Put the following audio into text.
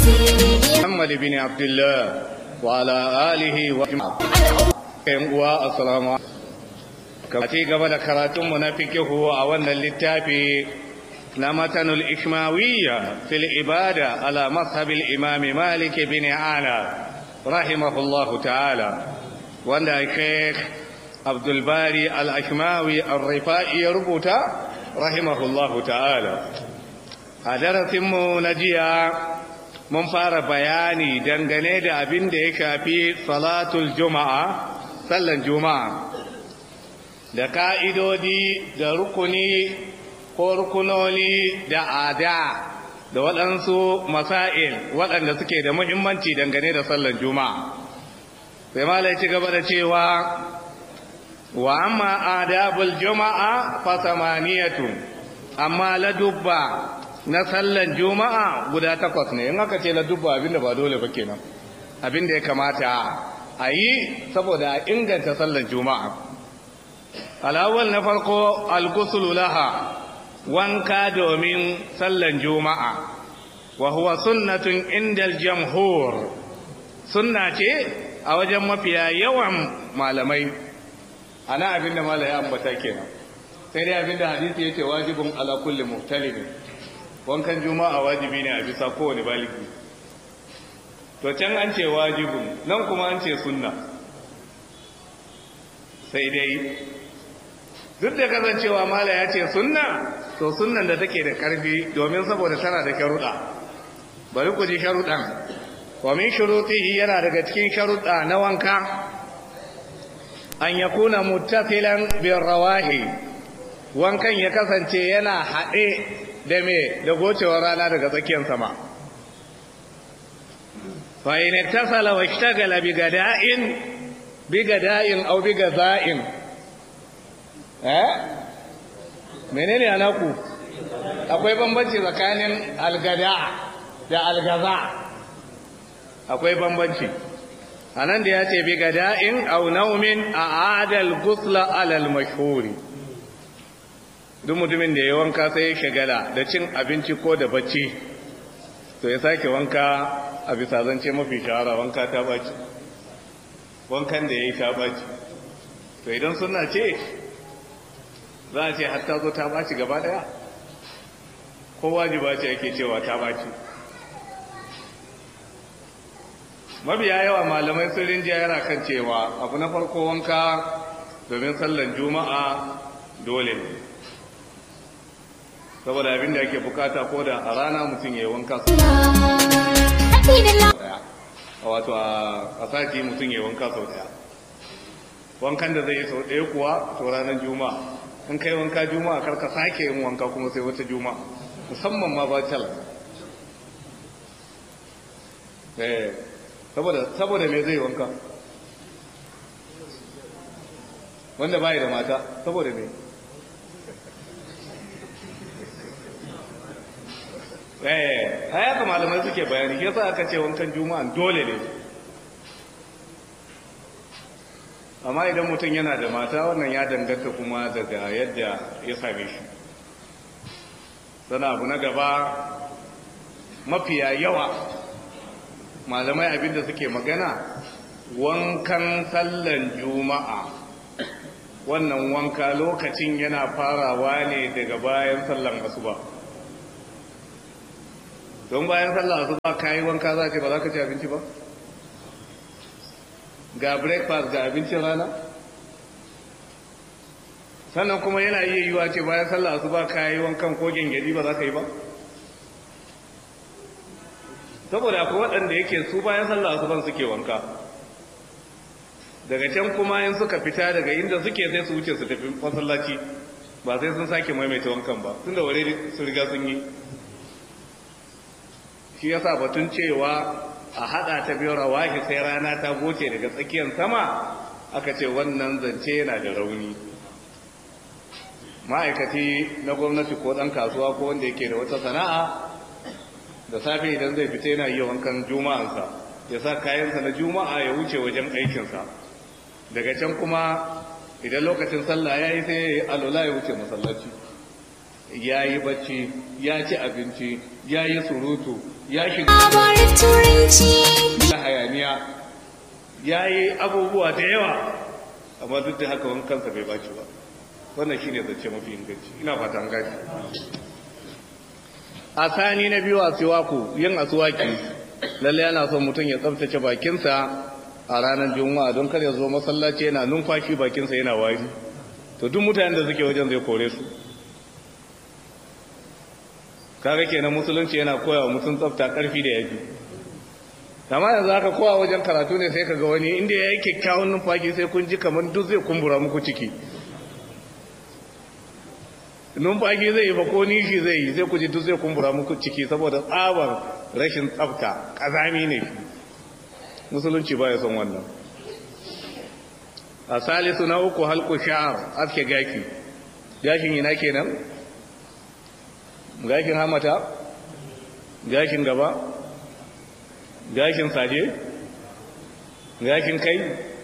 محمد بن عبد الله وعلى آله وصحبه السلام عليكم ci gaba da karatunmu na fikihu a wannan littafi na matanul ishmawiyya fil ibada ala mazhabil imami malik bin ala rahimahullahu ta'ala wanda sheikh abdul bari al-ashmawi ar-rifa'i ya rubuta rahimahullahu ta'ala a darasinmu na jiya mun fara bayani dangane da abin da ya shafi salatul juma'a sallan juma'a da ka'idodi da rukuni ko rukunoni da ada da waɗansu masail waɗanda suke da muhimmanci dangane da sallan juma'a sai malai ci gaba da cewa wa amma adabul juma'a fa samaniyatu amma ladubba na sallan juma'a guda takwas ne in aka ce ladubba abinda ba dole ba kenan abinda ya kamata a yi saboda a inganta sallan juma'a alawal na farko algusulu laha wanka domin sallan juma'a wa huwa sunnatun indal jamhur sunna ce a wajen mafiya yawan malamai ana abinda malaya ambata kenan sai dai abinda hadisi yace wajibun ala kulli muhtalibin wankan juma'a wajibi ne a bisa kowane baligi to can an ce wajibun nan kuma an ce sunna sai dai duk da kasancewa mala ya ce sunna to sunnan da take da karfi domin saboda tana da sharuɗa bari ku ji sharuɗan wa min shurutihi yana daga cikin sharuɗa na wanka an yakuna muttafilan bin rawahi wankan ya kasance yana haɗe da me da gocewar rana daga tsakiyar sama fa in ittasala wa ishtagala bi gada'in bi gada'in aw bi gaza'in eh menene anaku akwai bambanci tsakanin algada da algaza akwai bambanci anan da yace bi gada'in aw naumin a'adal gusla alal mashhuri duk mutumin da ya wanka sai ya shagala da cin abinci ko da bacci to ya sake wanka a bisa zance mafi shahara wanka ta baci wankan da ya yi ta baci to idan suna ce za a ce hatta zo ta baci gaba daya ko wajiba ce ake cewa ta baci mabiya yawa malamai sun rinjiya yana kan cewa abu na farko wanka domin sallan juma'a dole ne saboda abin da ake bukata ko da a rana mutum ya yi wanka sau daya a wato a sati mutum ya yi wanka sau daya wankan da zai yi sau daya kuwa to ranar juma'a in kai wanka juma'a karka sake yin wanka kuma sai wata juma'a musamman ma ba cal saboda me zai wanka wanda bai da mata saboda me eh haka malamai suke bayani yasa aka ce wankan juma'a dole ne amma idan mutum yana da mata wannan ya danganta kuma daga yadda ya same shi sana abu na gaba mafiya yawa malamai abinda suke magana wankan sallan juma'a wannan wanka lokacin yana farawa ne daga bayan sallan asuba don bayan sallah su ba kayi wanka za ce ba za ka ci abinci ba ga breakfast ga abincin rana sannan kuma yana iya yiwa ce bayan sallah su ba kayi wankan ko gengedi ba za ka yi ba saboda akwai waɗanda yake su bayan sallah su ban suke wanka daga can kuma in suka fita daga inda suke sai su wuce su tafi masallaci ba sai sun sake maimaita wankan ba tun da wale su riga sun yi shi yasa batun cewa a hada ta biyu rawahi sai rana ta goce daga tsakiyar sama aka ce wannan zance yana da rauni ma'aikaci na gwamnati ko dan kasuwa ko wanda yake da wata sana'a da safe idan zai fita yana yi wankan juma'ansa ya sa kayansa na juma'a ya wuce wajen aikinsa daga can kuma idan lokacin sallah ya yi sai ya yi alola ya wuce masallaci ya yi bacci ya ci abinci ya yi surutu ya shiga Labarin turanci hayaniya ya yi abubuwa da yawa amma duk da haka wani kansa bai baci ba wannan shi ne zance mafi inganci ina fatan gaji a sani na biyu a siwaku yin asuwaki lalle yana son mutum ya tsabtace bakinsa a ranar juma'a don kar ya zo masallaci yana numfashi bakinsa yana wari to duk mutanen da suke wajen zai kore su kaga kenan musulunci yana koya wa mutum tsafta karfi da yaji amma yanzu aka kowa wajen karatu ne sai kaga wani inda ya yi kyakkyawan numfashi sai kun ji kamar duk zai kumbura muku ciki numfashi zai yi ba ko nishi zai yi sai ku ji duk zai kumbura muku ciki saboda tsabar rashin tsafta kazami ne musulunci ba ya son wannan a salisu na uku halku sha'ar aske gashi gashin yana kenan gashin hamata gashin gaba gashin saje gashin kai